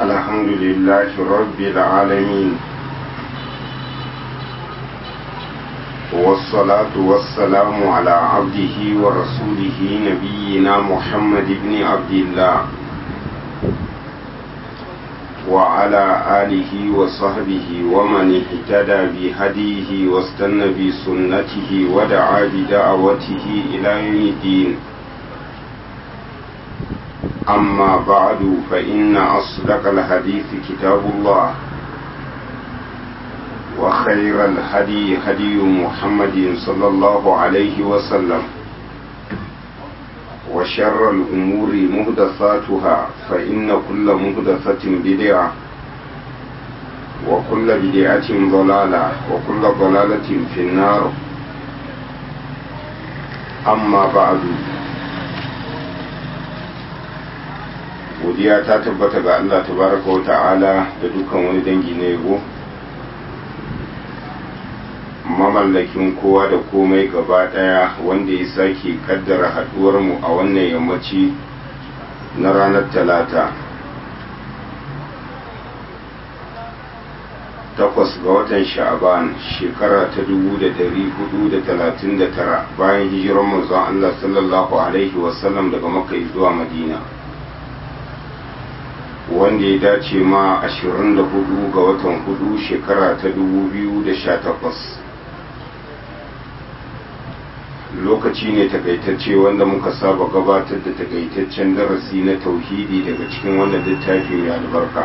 الحمد لله رب العالمين والصلاة والسلام على عبده ورسوله نبينا محمد بن عبد الله وعلى آله وصحبه ومن اهتدى بهديه واستنى بسنته ودعا بدعوته إلى يوم الدين أما بعد فإن أصدق الحديث كتاب الله وخير الهدي هدي محمد صلى الله عليه وسلم وشر الأمور مهدثاتها فإن كل مهدثة بدعة وكل بدعة ضلالة وكل ضلالة في النار أما بعد godiya ta tabbata ga Allah tabaraka wa ta'ala da dukkan wani dangi na yabo mamallakin kowa da komai gaba daya wanda ya sake kaddara haduwar mu a wannan yammaci na ranar talata takwas ga watan sha'aban shekara ta dubu da dari hudu da talatin da tara bayan hijirar manzon Allah sallallahu alaihi wasallam daga makka zuwa madina wanda ya dace ma 24 ga watan hudu shekara ta 2018 lokaci ne takaitacce wanda muka saba gabatar da takaitaccen darasi na tauhidi daga cikin wannan littafi mai albarka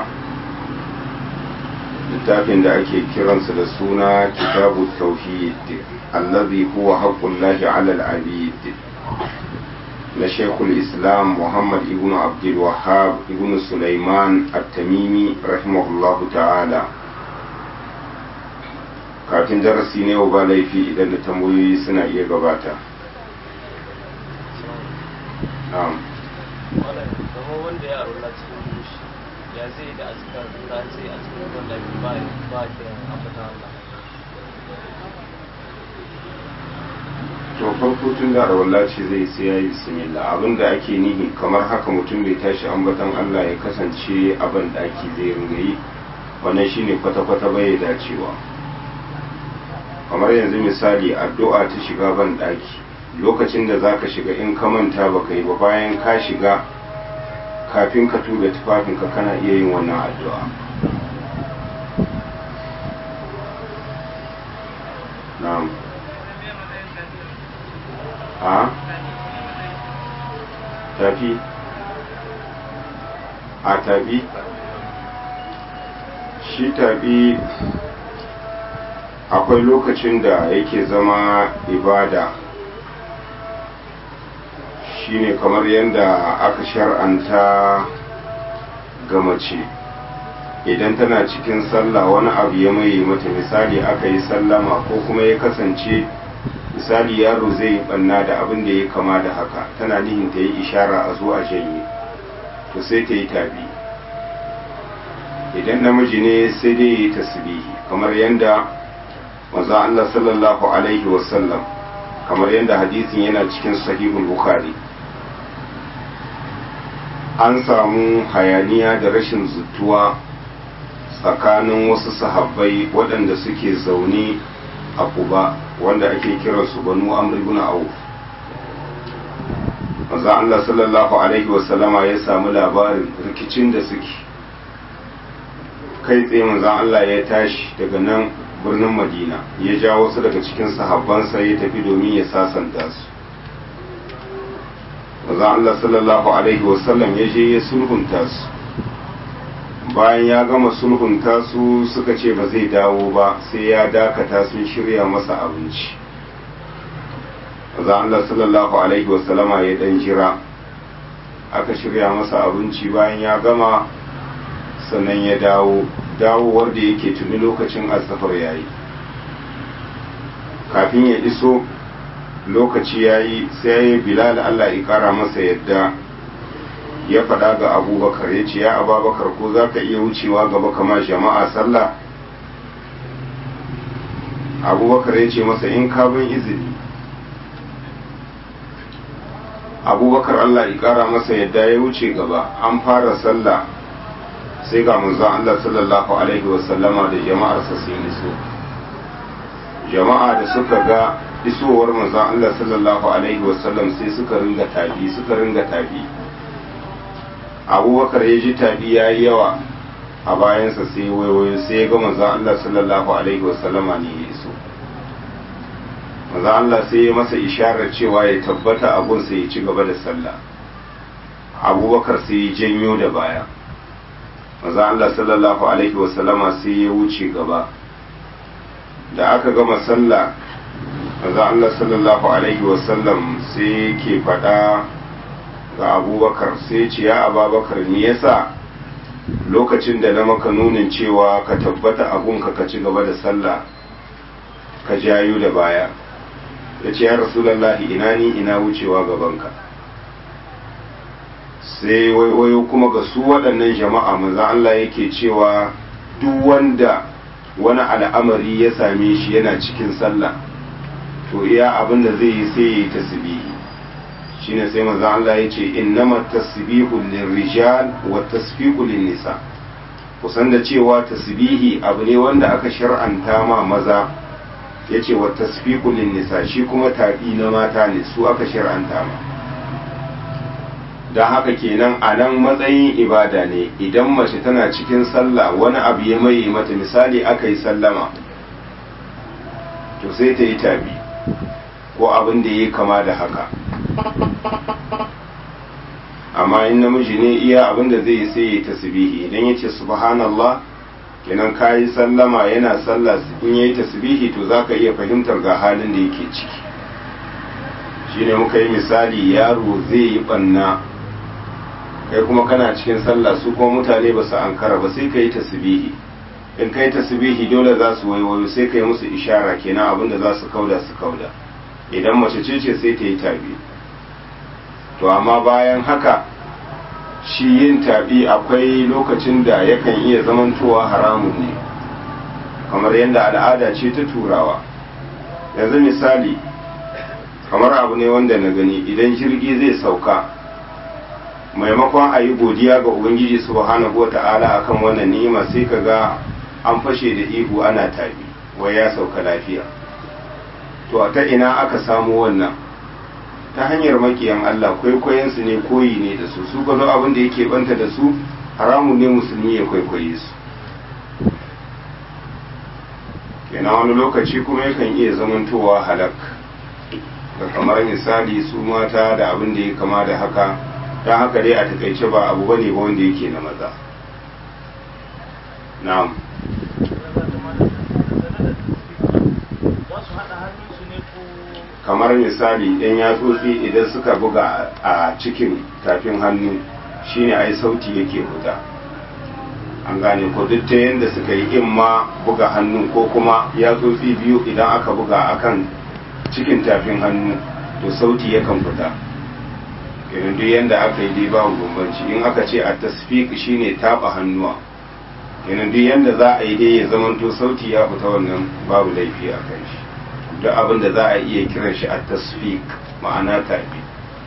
littafin da ake kiransa da suna kitabu tauhid allazi huwa haqqullahi ala al-abid na shekul islam muhammad ibn abdul wahab ibn sulaiman at-tamimi rahimahullahu ta'ala kafin darasi ne ba laifi idan da tambayoyi suna iya gabata wanda ya arola cikin dushi ya zai da azkar da sai a cikin wanda ba ba ke ambata Allah to farko tun da rawalla ce zai sai ya yi bismillah abinda ake nihi kamar haka mutum bai tashi ambatan Allah ya kasance abin daki zai ringa yi wannan shine kwata-kwata bai dacewa kamar yanzu misali addu'a ta shiga ban daki lokacin da zaka shiga in ka manta baka yi ba bayan ka shiga kafin ka tuga tufafinka kana iya yin wannan addu'a na'am a tafi a tafi shi tafi akwai lokacin da yake zama ibada shine kamar yadda aka shar'anta ga mace idan tana cikin sallah wani abu ya maye mata misali aka yi sallama ko kuma ya kasance misali yaro zai yi banna da abin da ya kama da haka tana nihin ta yi ishara a zuwa janye to sai ta yi tabi idan namiji ne sai dai ya yi tasbihi kamar yadda maza Allah sallallahu alaihi wasallam kamar yadda hadisin yana cikin sahihul bukhari an samu hayaniya da rashin zutuwa tsakanin wasu sahabbai waɗanda suke zaune a kuba wanda ake kiransu banu amr ibn auf manzo Allah sallallahu alaihi wasallama ya samu labarin rikicin da suke kai tsaye manzo Allah ya tashi daga nan birnin Madina ya ja wasu daga cikin sahabbansa ya tafi domin ya sasanta su manzo Allah sallallahu alaihi wasallam ya je ya sulhunta su bayan ya gama sulhunta su suka ce ba zai dawo ba sai ya dakata sun shirya masa abinci za Allah sallallahu alaihi wasallama ya dan jira aka shirya masa abinci bayan ya gama sannan ya dawo dawowar da yake tuni lokacin asafar yayi kafin ya iso lokaci yayi sai bilal Allah ya kara masa yadda ya faɗa ga abubakar ya ce ya ababakar ko za ka iya wucewa gaba kama jama'a sallah abubakar ya ce masa in ka bin izini abubakar allah ya kara masa yadda ya wuce gaba an fara sallah sai ga manzon Allah sallallahu alaihi wasallama da jama'arsa sun iso jama'a da suka ga isowar manzon Allah sallallahu alaihi wasallam sai suka ringa tabi suka ringa tabi abubakar ya ji tabi ya yi yawa a bayansa sai waiwayo sai ya ga manzon Allah sallallahu alaihi wasallama ne ya iso manzon Allah sai ya masa isharar cewa ya tabbata abun sai ya ci gaba da sallah abubakar sai ya janyo da baya manzon Allah sallallahu alaihi wasallama sai ya wuce gaba da aka gama sallah manzo Allah sallallahu alaihi wasallam sai ke faɗa ga abubakar sai ce ya ababakar me yasa lokacin da na maka nunin cewa ka tabbata abunka ka ci gaba da sallah ka jayo da baya ya ce ya rasulallahi ina ni ina wucewa gabanka sai waiwayo kuma ga su waɗannan jama'a manzo Allah yake cewa duk wanda wani al'amari ya same shi yana cikin sallah to iya abin da zai yi sai ya yi tasbihi shine sai manzo Allah ya ce innamat tasbihu lirrijal wa tasfiqu nisa kusan da cewa tasbihi abu ne wanda aka shar'anta ma maza yace wa tasfiqu nisa shi kuma tabi na mata ne su aka shar'anta ma don haka kenan a nan matsayin ibada ne idan mace tana cikin sallah wani abu ya maye mata misali aka yi sallama to sai ta yi tabi ko abin da ya kama da haka amma in namiji ne iya abin da zai sai ya tasbihi idan ya ce subhanallah kenan ka yi sallama yana sallah in ya yi tasbihi to za ka iya fahimtar ga halin da yake ciki shine muka yi misali yaro zai yi ɓanna kai kuma kana cikin sallah su kuma mutane ba su ankara ba sai ka yi tasbihi in ka yi tasbihi dole za su waiwayo sai ka yi musu ishara kenan abin da za su kauda su kauda idan mace ce ce sai ta yi tabi to amma bayan haka shi yin tabi akwai lokacin da yakan iya zamantowa haramun ne kamar yadda al'ada ce ta turawa yanzu misali kamar abu ne wanda na gani idan jirgi zai sauka maimakon a yi godiya ga ubangiji subhanahu wa ta'ala akan wannan ni'ima sai ka ga an fashe da ihu ana tabi wai ya sauka lafiya to ta ina aka samu wannan ta hanyar makiyan Allah kwaikwayensu ne koyi ne da su su gano abin da yake banta da su haramun ne musulmi ya kwaikwaye su kenan wani lokaci kuma yakan iya zamantowa halak da kamar misali su mata da abin da ya kama da haka ta haka dai a takaice ba abu bane ba wanda yake na maza na'am kamar misali ɗan yatsotsi idan suka buga a cikin tafin hannu shine ai sauti yake fita an gane ko duk ta yadda suka yi in ma buga hannu ko kuma yatsotsi biyu idan aka buga akan cikin tafin hannu to sauti yakan fita irin duk yadda aka yi dai babu bambanci in aka ce a tasfik shine taba hannuwa irin duk yadda za a yi dai ya zamanto sauti ya fita wannan babu laifi a kan shi duk abin da za a iya kiran shi a tasfik ma'ana tabi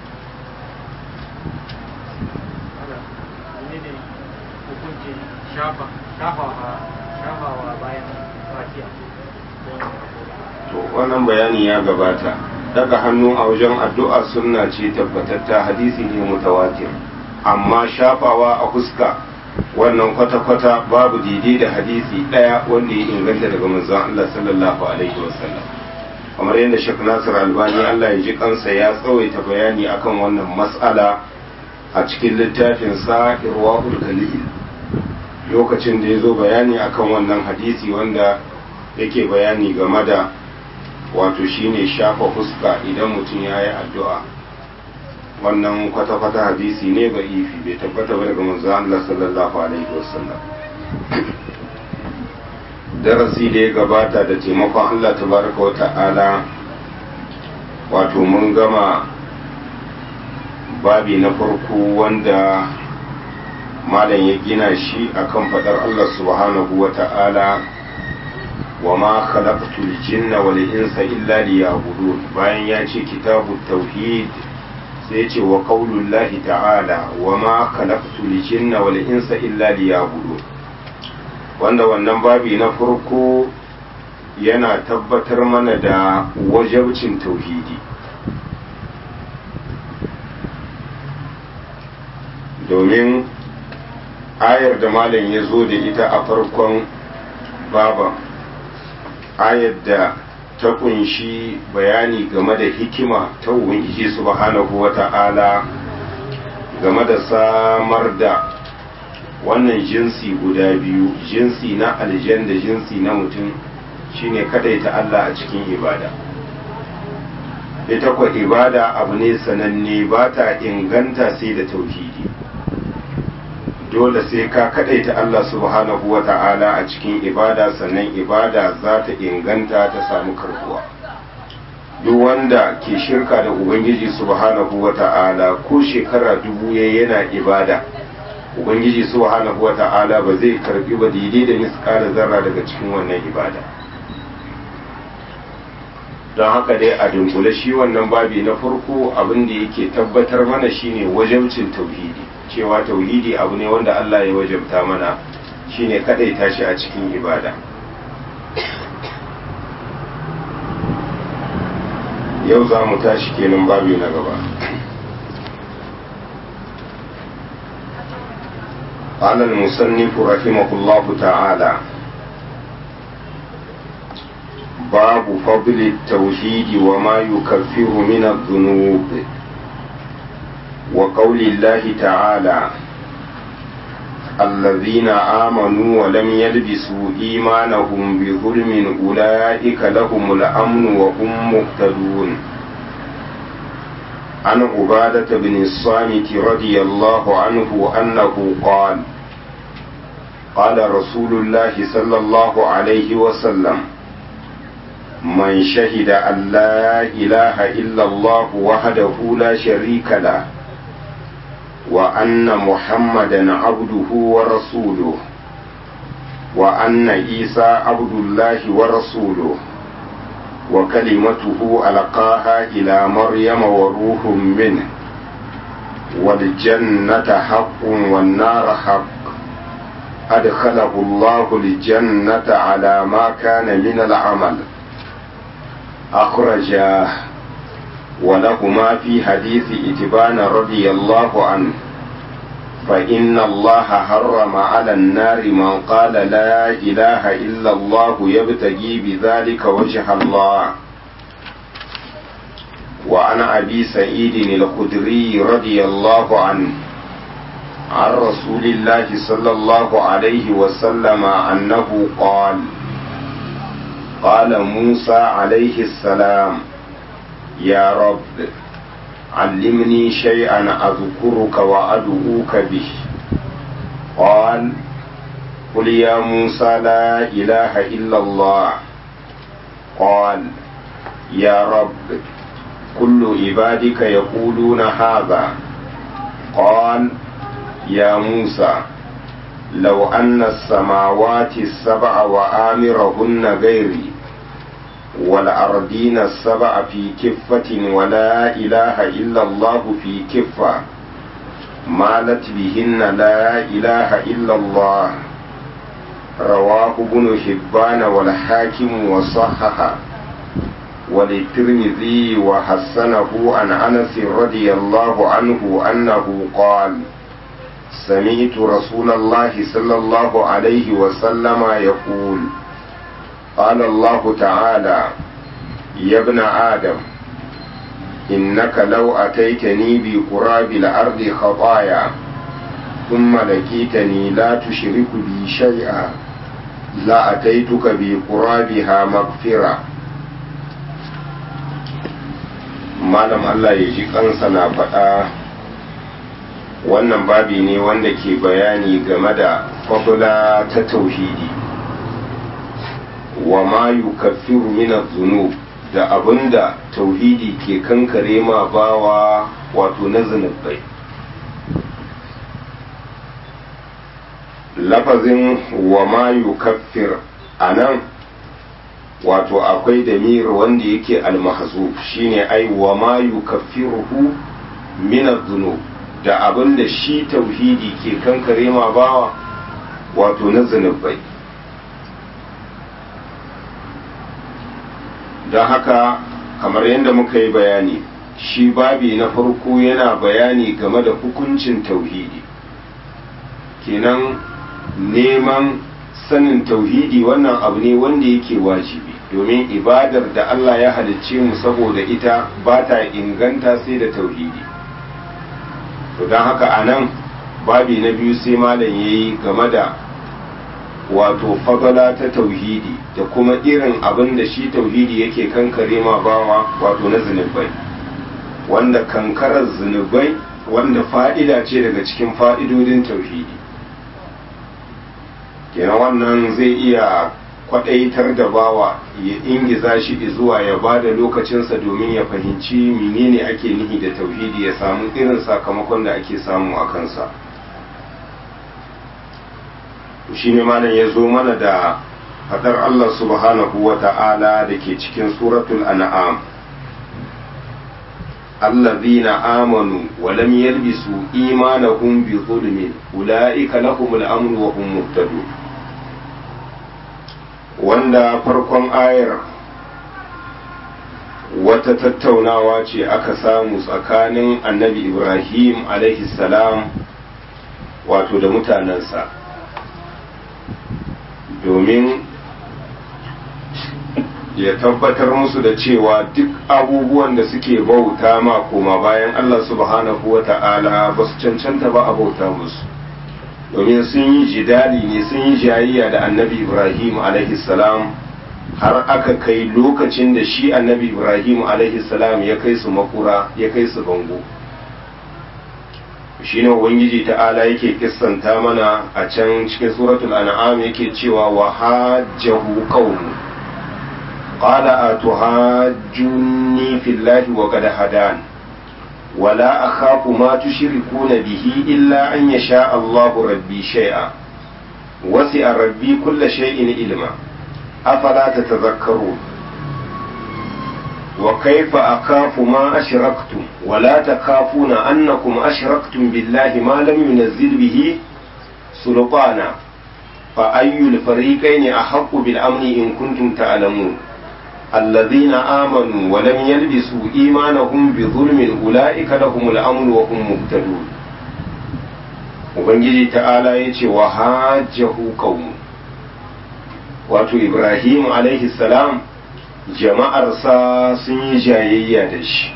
to wannan bayani ya gabata daga hannu a wajen addu'a sunna ce tabbatatta hadisi ne mutawatir amma shafawa a fuska wannan kwata-kwata babu daidai da hadisi ɗaya wanda ya inganta daga manzon Allah sallallahu alaihi wasallam kamar yadda Sheikh Nasir Albani Allah ya ji kansa ya tsawaita bayani akan wannan mas'ala a cikin littafin sa Irwaul Galil lokacin da ya zo bayani akan wannan hadisi wanda yake bayani game da wato shine shafa fuska idan mutum ya yi addu'a wannan kwata-kwata hadisi ne ga ifi bai tabbata ba daga manzo Allah sallallahu alaihi wasallam darasi da ya gabata da taimakon Allah tabaraka wa ta'ala wato mun gama babi na farko wanda malam ya gina shi akan fadar Allah subhanahu wa ta'ala wa ma khalaqtul jinna wal insa illa liya'budun bayan ya ce kitabu tauhid sai ce wa qaulullahi ta'ala wa ma khalaqtul jinna wal insa illa liya'budun wanda wannan babi na farko yana tabbatar mana da wajabcin tauhidi domin ayar da malam ya zo da ita a farkon baba ayar da ta kunshi bayani game da hikima ta ubangiji subhanahu wa ta'ala game da samar da wannan jinsi guda biyu jinsi na aljan da jinsi na mutum shine kadaita Allah a cikin ibada ita kwa ibada abu ne sananne ba ta inganta sai da tauhidi dole sai ka kadaita Allah subhanahu wa ta'ala a cikin ibada sannan ibada za ta inganta ta samu karbuwa duk wanda ke shirka da ubangiji subhanahu wa ta'ala ko shekara dubu ya yana ibada ubangiji subhanahu wa ta'ala ba zai karbi ba daidai da miskala zarra daga cikin wannan ibada don haka dai a dunkule shi wannan babi na farko abin da yake tabbatar mana shine wajabcin tauhidi cewa tauhidi abu ne wanda Allah ya wajabta mana shine kadaita shi a cikin ibada yau za mu tashi kenan babi na gaba قال المصنف رحمه الله تعالى باب فضل التوحيد وما يكفر من الذنوب وقول الله تعالى الذين آمنوا ولم يلبسوا إيمانهم بظلم أولئك لهم الأمن وهم مهتدون عن عبادة بن الصامت رضي الله عنه أنه قال قال رسول الله صلى الله عليه وسلم من شهد أن لا إله إلا الله وحده لا شريك له وأن محمدا عبده ورسوله وأن عيسى عبد الله ورسوله وكلمته ألقاها إلى مريم وروح منه والجنة حق والنار حق أدخله الله الجنة على ما كان من العمل أخرجاه ولهما في حديث إتبان رضي الله عنه فإن الله حرم على النار من قال لا إله إلا الله يبتغي بذلك وجه الله وعن أبي سعيد الخدري رضي الله عنه عن رسول الله صلى الله عليه وسلم أنه قال قال موسى عليه السلام يا رب علمني شيئا أذكرك وأدعوك به قال قل يا موسى لا إله إلا الله قال يا رب كل عبادك يقولون هذا قال يا موسى لو أن السماوات السبع وآمرهن غيري والأرضين السبع في كفة ولا إله إلا الله في كفة مالت بهن لا إله إلا الله رواه ابن حبان والحاكم وصححه وللترمذي وحسنه عن أنس رضي الله عنه أنه قال سمعت رسول الله صلى الله عليه وسلم يقول قال الله تعالى يا ابن آدم إنك لو أتيتني بقراب الأرض خطايا ثم لقيتني لا تشرك بي شيئا لا أتيتك بقرابها مغفرة malam Allah ya ji kansa na faɗa wannan babi ne wanda ke bayani game da fadula ta tauhidi wa ma yukaffiru min adh-dhunub da abinda tauhidi ke kankare ma bawa wato na zunubai lafazin wa ma yukaffir anan wato akwai damir wanda yake almahzuf shine ai wa ma yukaffiruhu minar zunub da abin da shi tauhidi ke kankare ma bawa wato na zunubai don haka kamar yadda muka yi bayani shi babi na farko yana bayani game da hukuncin tauhidi kenan neman sanin tauhidi wannan abu ne wanda yake wajibi domin ibadar da Allah ya halicce mu saboda ita ba ta inganta sai da tauhidi to don haka a nan babi na biyu sai malam ya yi game da wato fagala ta tauhidi da kuma irin abin da shi tauhidi yake kankare ma bawa wato na zunubai wanda kankarar zunubai wanda fa'ida ce daga cikin fa'idodin tauhidi kenan wannan zai iya kwadaitar da bawa ya ingiza shi zuwa ya ba da lokacinsa domin ya fahimci menene ake nihi da tauhidi ya samu irin sakamakon da ake samu a kansa shi ne malam ya zo mana da fadar Allah subhanahu wa ta'ala da ke cikin suratul an'am allazina amanu wa lam yalbisu imanahum bi zulmin ulaika lahumul amru wa hum muhtadun wanda farkon ayar wata tattaunawa ce aka samu tsakanin annabi ibrahim salam wato da mutanensa domin ya tabbatar musu da cewa duk abubuwan da suke bauta ma koma bayan allah subhanahu wa ta'ala ba su cancanta ba a bauta musu domin sun yi jidali ne sun yi jayayya da annabi ibrahim salam har aka kai lokacin da shi annabi ibrahim salam ya kai su makura ya kai su bango shi ne ubangiji ta'ala yake kissanta mana a can cikin suratul an'am yake cewa wa hajjahu qaumu qala atuhajjuni fillahi wa qad hadan ولا أخاف ما تشركون به إلا أن يشاء الله ربي شيئا وسع ربي كل شيء علما أفلا تتذكرون وكيف أخاف ما أشركتم ولا تخافون أنكم أشركتم بالله ما لم ينزل به سلطانا فأي الفريقين أحق بالأمن إن كنتم تعلمون الذين آمنوا ولم يلبسوا إيمانهم بظلم أولئك لهم الأمن وهم مهتدون Ubangiji ta'ala ya ce wa hajjahu qaumu wato Ibrahim alaihi salam jama'arsa sun yi jayayya da shi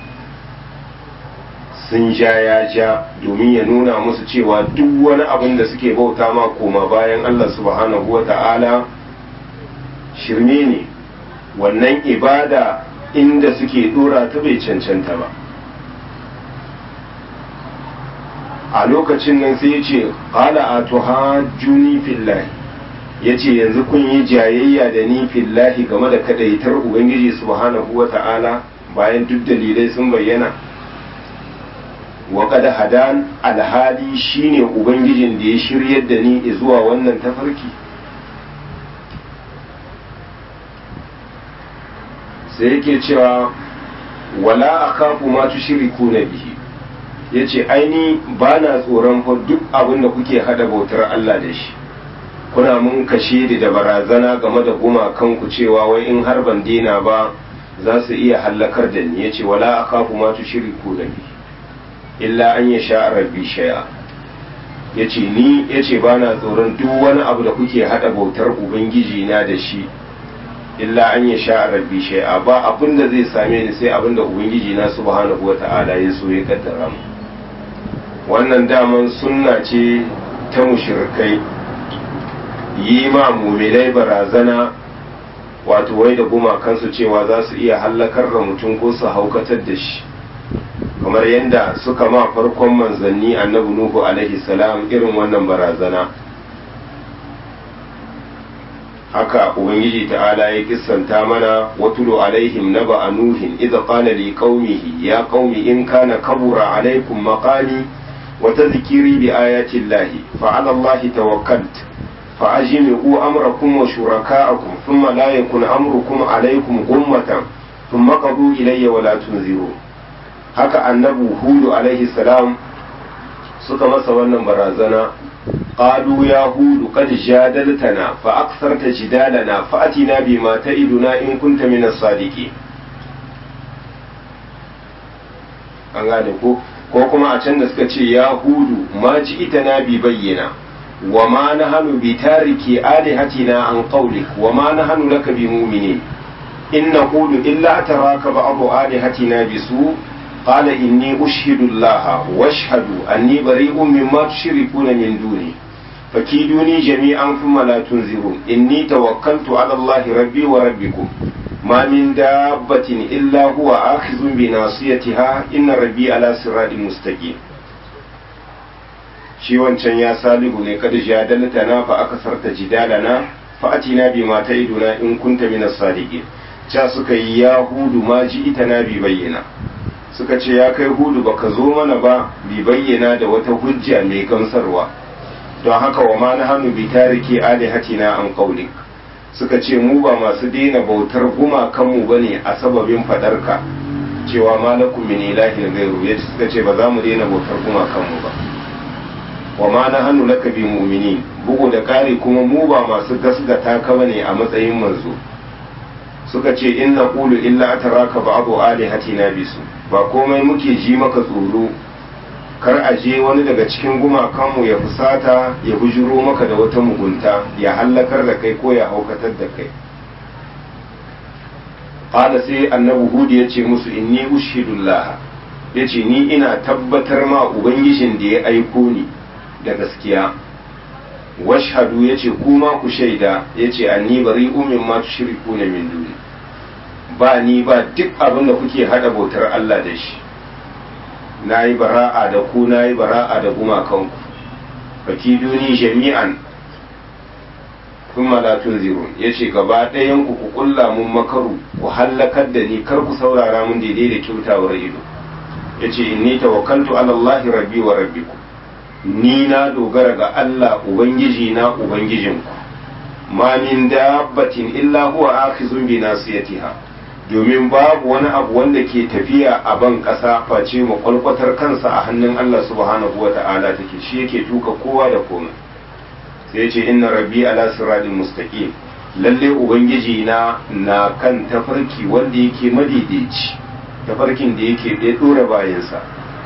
sun ja ya ja domin ya nuna musu cewa duk wani abin da suke bauta ma koma bayan Allah subhanahu wa ta'ala shirme ne wannan ibada inda suke dora ta bai cancanta ba a lokacin nan sai ya ce ƙala a tuhajjuni fillahi ya ce yanzu kun yi jayayya da ni fillahi game da kadaitar ubangiji subhanahu wa ta'ala bayan duk dalilai sun bayyana wa kada hadan alhali shine ubangijin da ya shiryar da ni zuwa wannan tafarki sai yake cewa wala akafu ma tushriku na bihi yace aini ba na tsoron fa duk abin da kuke hada bautar Allah da shi kuna mun kashe da barazana game da gumakan ku cewa wai in har ban dina ba za su iya hallakar da ni yace wala akafu ma tushriku na bihi illa an yasha rabbi shay'a yace ni yace ba na tsoron duk wani abu da kuke hada bautar ubangiji na da shi illa an ya sha rabbi shay'a ba abin da zai same ni sai abin da ubangiji na subhanahu wata'ala ya so ya kaddara mu wannan daman sunna ce ta mushrikai yi ma muminai barazana wato wai da gumakansu cewa za su iya hallakar da mutum ko su haukatar da shi kamar yadda suka ma farkon manzanni annabi nuhu alaihi salam irin wannan barazana haka ubangiji ta'ala ya kissanta mana watulu alaihim naba nuhin idza qala li qaumihi ya qaumi in kana kabura alaikum maqali wa tadhkiri bi ayati llahi fa ala allahi tawakkalt fa ajmi'u amrakum wa shuraka'akum thumma la yakun amrukum alaikum ghummatan thumma qadu ilayya wa la tunziru haka annabi hudu alaihi salam suka masa wannan barazana qalu ya hudu qad jadaltana fa aktharta jidalana fa atina bima ta'iduna in kunta min as-sadiqin an gane ko ko kuma a can da suka ce ya hudu ma ji ita na bi bayyana wa ma nahanu bi tariki alihatina an qawlik wa ma nahanu laka bi mu'minin in naqulu illa taraka ba'du alihatina bi su قال إني أشهد الله واشهد أني بريء مما تشركون من دوني فكيدوني جميعا ثم لا تنذرون إني توكلت على الله ربي وربكم ما من دابة إلا هو آخذ بناصيتها إن ربي على صراط مستقيم shi wancan ya salihu ne kada jadalta na fa aka sarta jidalana fa atina bi ma ta'iduna in kunta min as-sadiqin cha suka yi ya hudu ma ji ita na bi bayyana suka ce ya kai hudu baka zo mana ba bi bayyana da wata hujja mai gamsarwa don haka wa ma na hannu bi tariki alihatina an qaulik suka ce mu ba masu daina bautar gumakanmu ba ne a sababin fadarka cewa malakum min ilahin gairu ya suka ce ba za mu daina bautar gumakanmu ba wa ma na hannu laka bi mu'minin bugu da kare kuma mu ba masu gasgata ka bane a matsayin manzo suka ce in na qulu illa ataraka ba'du alihatina bisu ba komai muke ji maka tsoro kar a je wani daga cikin gumakanmu ya fusata ya bujuro maka da wata mugunta ya hallakar da kai ko ya haukatar da kai qala sai annabi hud ya ce musu inni ushhidullah ya ce ni ina tabbatar ma ubangijin da ya aiko ni da gaskiya washhadu ya ce kuma ku shaida ya ce anni bari umin ma tushriku na min duni ba ni ba duk abin da kuke hada bautar Allah da shi na yi bara'a da ku na yi bara'a da gumakanku baki duni jami'an kun malatun zirun ya ce gaba ɗayan ku ku kulla mun makaru ku hallakar da ni kar ku saurara mun daidai da kyautawar ido ya ce inni tawakkaltu ala Allah rabbi wa rabbikum ni na dogara ga Allah ubangiji na ubangijinku ma min dabbatin illa huwa akhizun bi nasiyatiha domin babu wani abu wanda ke tafiya a ban ƙasa face makwalkwatar kansa a hannun Allah subhanahu wa ta'ala take shi yake tuka kowa da komai sai ce inna rabbi ala siratin mustaqim lalle ubangiji na na kan tafarki wanda yake madaidaici tafarkin da yake da dora bayansa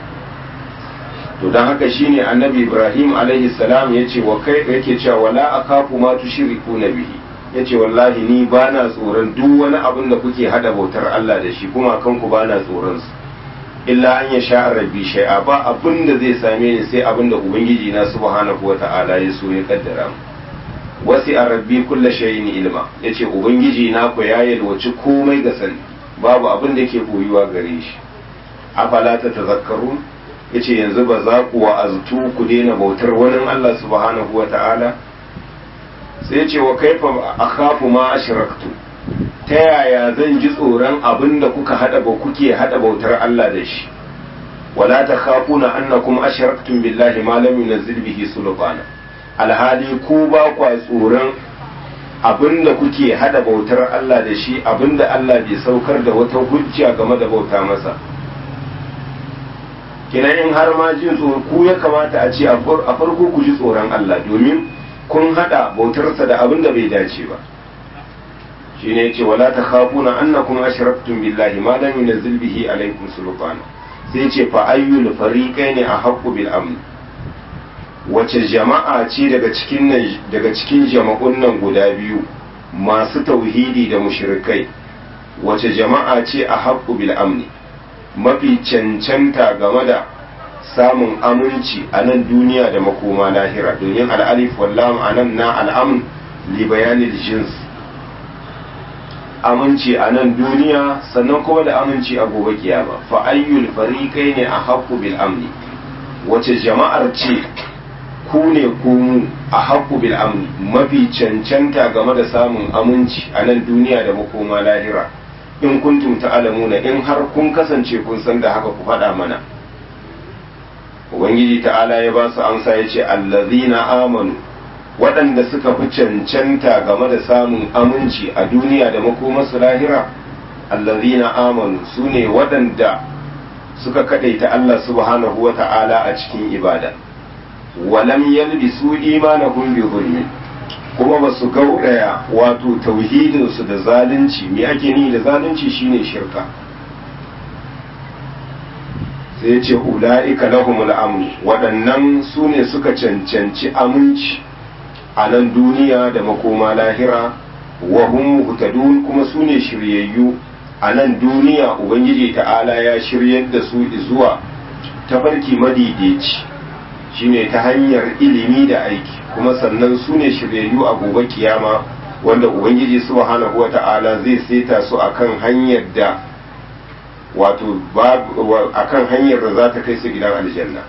to dan haka shine annabi ibrahim alaihi salam yace wa kai yake cewa wala akafu ma tushriku bihi ya ce wallahi ni ba na tsoron duk wani abin da kuke hada bautar Allah da shi kuma kanku ba na tsoron su illa an ya sha rabbi shay'a ba abin da zai same ni sai abin da ubangiji na subhanahu wata'ala ya so ya kaddara mu wasi a rabbi kulla shay'in ilma yace ubangiji na ku ya yalwaci komai ga sani babu abin da ke koyuwa gare shi afala ta tazakkarun yace yanzu ba za ku wa'aztu ku daina bautar wani Allah subhanahu wata'ala sai ce wa kaifa akhafu ma ashraktu ta yaya zan ji tsoron abin da kuka hada ba kuke hada bautar Allah da shi wala takhafuna annakum ashraktum billahi ma lam yunzil bihi sulbana alhali ku ba kwa tsoron abin da kuke hada bautar Allah da shi abin da Allah bai saukar da wata hujja game da bauta masa kina in har ma jin tsoro ku ya kamata a ce a farko ku ji tsoron Allah domin kun hada bautarsa da abin da bai dace ba shi ne ce wala ta khafuna annakum ashraktum billahi ma lam yunzil bihi alaykum sultana sai ce fa ayyul fariqaini ahqqu bil amn wace jama'a ce daga cikin daga cikin jama'un nan guda biyu masu tauhidi da mushrikai wace jama'a ce ahqqu bil amni mafi cancanta game da samun aminci a nan duniya da makoma lahira domin al'alif wallam a nan na al'amun li bayanil jins aminci a nan duniya sannan kuma da aminci a gobe kiyama fa ayyul fariqai ne a haqqu bil amni wace jama'ar ce ku ne ku mu a haqqu bil amni mafi cancanta game da samun aminci a nan duniya da makoma lahira in kuntum ta'lamuna in har kun kasance kun san da haka ku faɗa mana ubangiji ta'ala ya ba su amsa ya ce allazina amanu waɗanda suka fi cancanta game da samun aminci a duniya da makomarsu lahira allazina amanu su ne waɗanda suka kadaita Allah subhanahu wa ta'ala a cikin ibada walam yalbisu imanahum bi zulmin kuma ba su gauraya wato tauhidinsu da zalunci me ake ni da zalunci shine shirka sai ce ula'ika lahumul amn waɗannan su ne suka cancanci aminci a nan duniya da makoma lahira wa hum muhtadun kuma su ne shiryayyu a nan duniya ubangiji ta'ala ya shiryar da su zuwa tafarki madidici shine ta hanyar ilimi da aiki kuma sannan su ne shiryayyu a gobe kiyama wanda ubangiji subhanahu wata'ala zai saita su akan hanyar da wato akan hanyar da za ta kai su gidan aljanna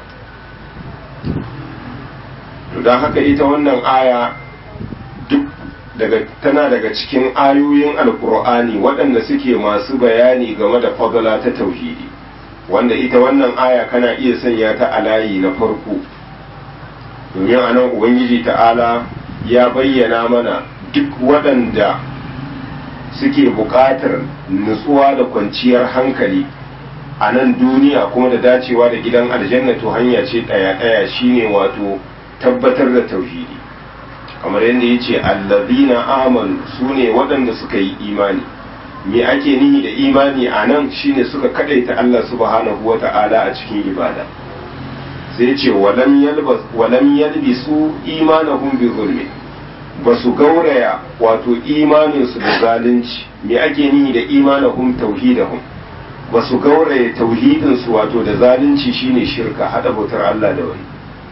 to don haka ita wannan aya duk daga tana daga cikin ayoyin alkur'ani waɗanda suke masu bayani game da fadala ta tauhidi wanda ita wannan aya kana iya sanya ta a layi na farko domin a nan ubangiji ta'ala ya bayyana mana duk waɗanda suke buƙatar nutsuwa da kwanciyar hankali a nan duniya kuma da dacewa da gidan aljanna to hanya ce ɗaya-ɗaya shine wato tabbatar da tauhidi kamar yadda ya ce allazina amanu su ne waɗanda suka yi imani me ake nihi da imani a nan shine suka kaɗaita Allah subhanahu wa ta'ala a cikin ibada sai ce walam yalbisu imanahum bi zulmi ba su gauraya wato imaninsu da zalunci me ake nihi da imanahum tauhidahum ba su gauraya tauhidinsu wato da zalunci shine shirka hada bautar Allah da wani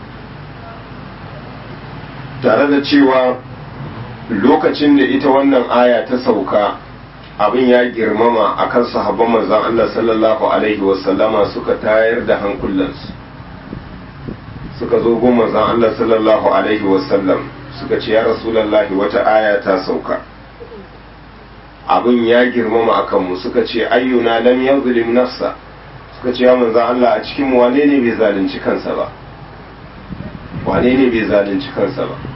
tare da cewa lokacin da ita wannan aya ta sauka abin ya girmama akan sahabban manzon Allah sallallahu alaihi wasallama suka tayar da hankulansu suka zo gun manzon Allah sallallahu alaihi wasallam suka ce ya rasulullahi wata aya ta sauka abin ya girmama akan mu suka ce ayyuna lam yazlim nafsa suka ce ya manzon Allah a cikin wane ne bai zalunci kansa ba wane ne bai zalunci kansa ba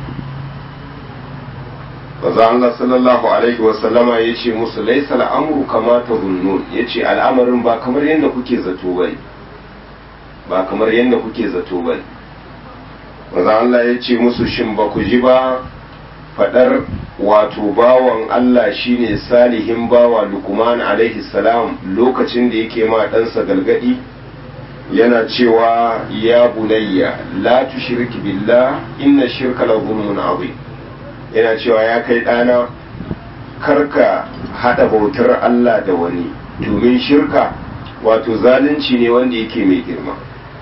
Maza Allah sallallahu Alaihi wasallama ya ce musu laisa al'amuru kama ta zunnun ya ce al'amarin ba kamar yadda kuke zato bai ba kamar yadda kuke zato bai Maza Allah ya ce musu shin ba ku ji ba faɗar wato bawan Allah shine salihin bawa Lukman alaihi salam lokacin da yake ma ɗansa galgadi yana cewa ya bunayya la tushrik billah inna shirka la zulmun azim yana cewa ya kai ɗana karka haɗa bautar Allah da wani domin shirka wato zalunci ne wanda yake mai girma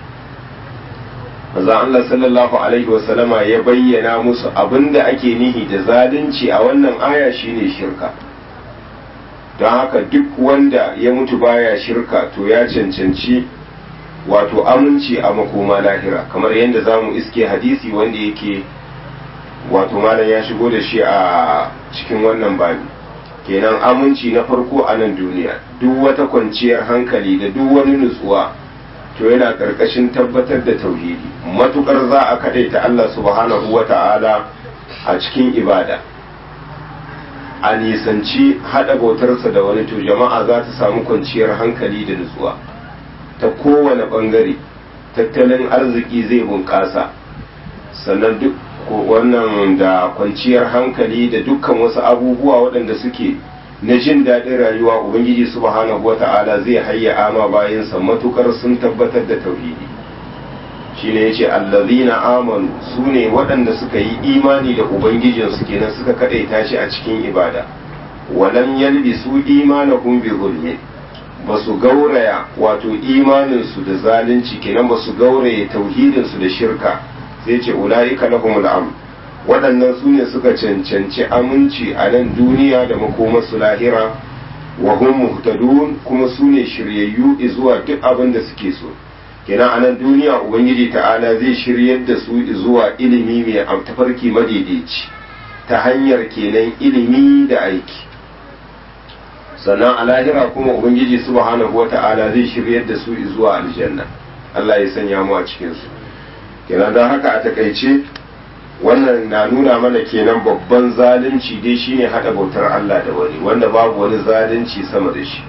maza Allah sallallahu alaihi wasallama ya bayyana musu abinda ake nihi da zalunci a wannan aya shine shirka don haka duk wanda ya mutu baya shirka to ya cancanci wato aminci a makoma lahira kamar yadda za mu iske hadisi wanda yake wato malam ya shigo da shi a cikin wannan babi kenan aminci na farko a nan duniya duk wata kwanciyar hankali da duk wani nutsuwa to yana ƙarƙashin tabbatar da tauhidi matukar za a kaɗaita Allah subhanahu wa ta'ala a cikin ibada a nisanci haɗa bautarsa da wani to jama'a za ta samu kwanciyar hankali da nutsuwa ta kowane ɓangare tattalin arziki zai bunƙasa sannan duk wannan da kwanciyar hankali da dukkan wasu abubuwa waɗanda suke na jin daɗin rayuwa ubangiji subhanahu wa ta'ala zai hayya ama bayansa matukar sun tabbatar da tauhidi shine yace allazina amanu su ne waɗanda suka yi imani da ubangijinsu kenan suka kaɗaita shi a cikin ibada walam yalbisu imanahum bi zulmin ba su gauraya wato imaninsu da zalunci kenan ba su gauraya tauhidinsu da shirka sai ce ula'ika lahumul amn waɗannan su ne suka cancanci aminci a nan duniya da makomarsu lahira wa hum muhtadun kuma su ne shiryayyu zuwa duk abin da suke so kenan a nan duniya ubangiji ta'ala zai shiryar da su zuwa ilimi mai tafarki madaidaici ta hanyar kenan ilimi da aiki sannan a lahira kuma ubangiji subhanahu wata'ala zai shiryar da su zuwa aljanna Allah ya sanya mu a cikin su kenan don haka a takaice wannan na nuna mana kenan babban zalunci dai shine hada bautar Allah da wani wanda babu wani zalunci sama da shi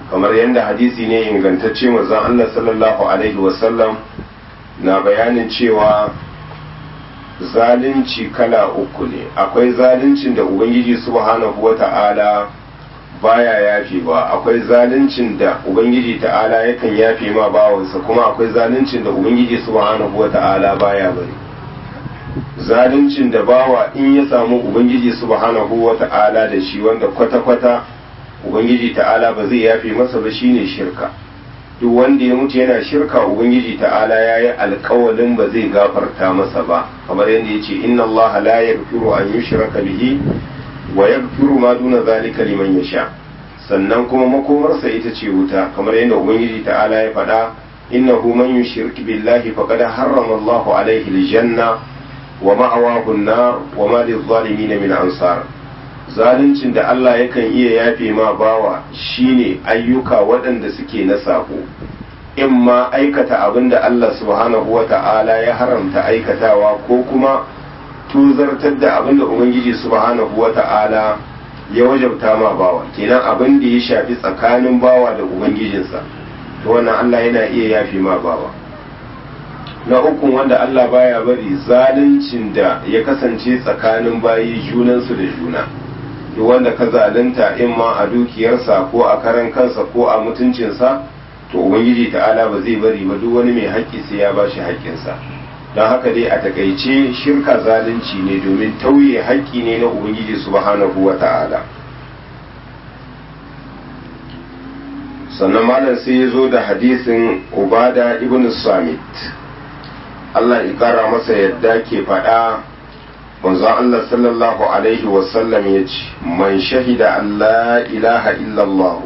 kamar yadda hadisi ne ingantacce manzon Allah sallallahu alaihi wasallam na bayanin cewa zalunci kala uku ne akwai zaluncin da ubangiji subhanahu wata'ala baya yafewa akwai zaluncin da ubangiji ta'ala yakan yafe ma bawansa kuma akwai zaluncin da ubangiji subhanahu wata'ala baya bari zaluncin da bawa in ya samu ubangiji subhanahu wata'ala da shi wanda kwata-kwata ubangiji ta'ala ba zai yafe masa ba shine shirka duk wanda ya mutu yana shirka ubangiji ta'ala ya yi alkawalin ba zai gafarta masa ba kamar yadda ya ce inna allaha la yaghfiru an yushraka bihi wa yaghfiru ma duna zalika liman yasha sannan kuma makomarsa ita ce wuta kamar yadda ubangiji ta'ala ya faɗa innahu man yushrik billahi faqad harrama Allahu alaihi aljanna wa ma'awahu an-nar wa ma lil-zalimin min ansar zaluncin da Allah yakan iya yafe ma bawa shine ayyuka waɗanda suke na sako in ma aikata abin da Allah subhanahu wa ta'ala ya haramta aikatawa ko kuma tuzartar da abin da Ubangiji subhanahu wa ta'ala ya wajabta ma bawa kenan abin da ya shafi tsakanin bawa da Ubangijinsa to wannan Allah yana iya yafe ma bawa na uku wanda Allah baya bari zaluncin da ya kasance tsakanin bayi junansu da juna duk wanda ka zalunta in ma a dukiyarsa ko a karan kansa ko a mutuncinsa to ubangiji ta'ala ba zai bari ba duk wani mai haƙƙi sai ya ba shi haƙƙinsa don haka dai a takaice shirka zalunci ne domin tauye haƙƙi ne na ubangiji subhanahu wa ta'ala sannan malam sai ya zo da hadisin ubada ibn samit Allah ya kara masa yadda ke faɗa manzon Allah sallallahu alaihi wasallam ya ce man shahida Allah ilaha illallah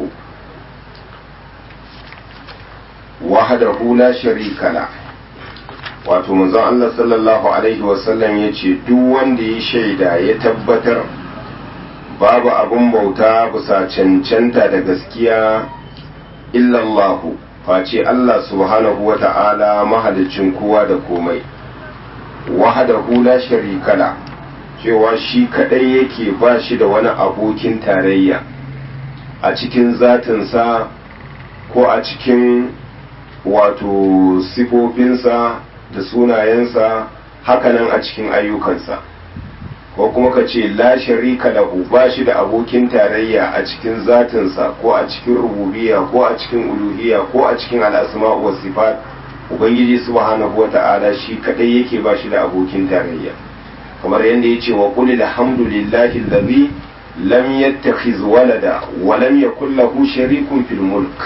wahdahu la sharika la wato manzon Allah sallallahu alaihi wasallam ya ce duk wanda ya shaida ya tabbatar babu abun bauta bisa cancanta da gaskiya illallahu face Allah subhanahu wa ta'ala mahalicin kowa da komai wahdahu la sharika la cewa shi kadai yake ba shi da wani abokin tarayya a cikin zatinsa ko a cikin wato sifofinsa da sunayensa hakanan a cikin ayyukansa ko kuma ka ce la sharika lahu ba shi da abokin tarayya a cikin zatinsa ko a cikin rububiyya ko a cikin uluhiyya ko a cikin al'asma wa sifat ubangiji subhanahu wa ta'ala shi kadai yake ba shi da abokin tarayya kamar yadda ya ce wa qul alhamdulillahi allazi lam yattakhiz walada wa lam yakul lahu sharikun fil mulk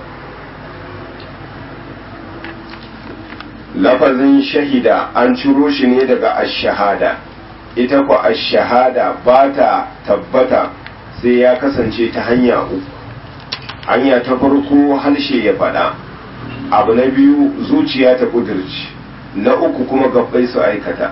lafazin shahida an ciro shi ne daga ash-shahada ita ku ash-shahada ba ta tabbata sai ya kasance ta hanya uku hanya ta farko harshe ya faɗa abu na biyu zuciya ta kudirci na uku kuma gabbai su aikata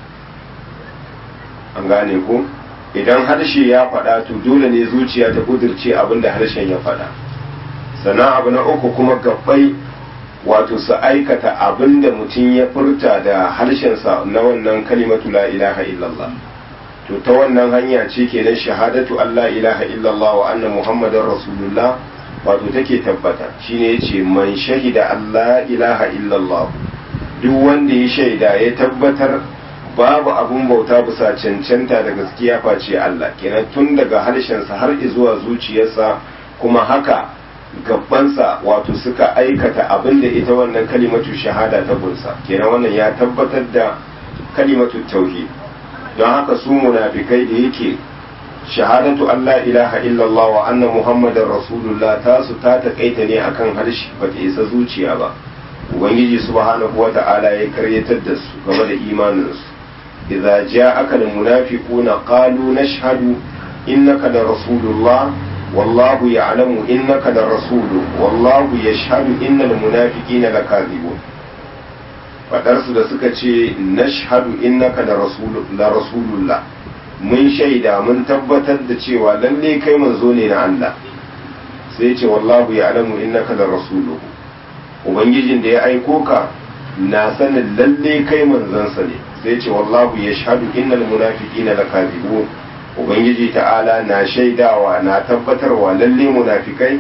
an gane ko idan harshe ya faɗa to dole ne zuciya ta kudirce abinda harshen ya faɗa sannan abu na uku kuma gabbai wato su aikata abinda mutum ya furta da harshensa na wannan kalimatu la ilaha illallah to ta wannan hanya ce kenan shahadatu Allah ilaha illallah wa anna muhammadar rasulullah wato take tabbata shine yace man shahida Allah ilaha illallah duk wanda ya shaida ya tabbatar babu abun bauta bisa cancanta da gaskiya face Allah kenan tun daga harshensa har zuwa zuciyarsa kuma haka gabansa wato suka aikata abin da ita wannan kalimatu shahada ta kunsa kenan wannan ya tabbatar da kalimatu tauhid don haka su munafikai da yake shahadatu Allah ilaha illallah wa anna muhammadar rasulullah ta su ta takaita ne akan harshe ba ta isa zuciya ba ubangiji subhanahu wata'ala ya karyatar da su game da imaninsu idza ja'aka almunafiquna qalu nashhadu innaka la rasulullah wallahu ya'lamu innaka la rasulu wallahu yashhadu innal munafiqina lakazibun fadar su da suka ce nashhadu innaka la rasulullah mun shaida mun tabbatar da cewa lalle kai manzo ne na Allah sai ce wallahu ya alamu innaka da rasuluhu ubangijin da ya aiko ka na sanin lalle kai manzansa ne sai ce wallahu ya shahadu innal munafiqina lakazibun ubangiji ta'ala na shaidawa na tabbatarwa lalle munafikai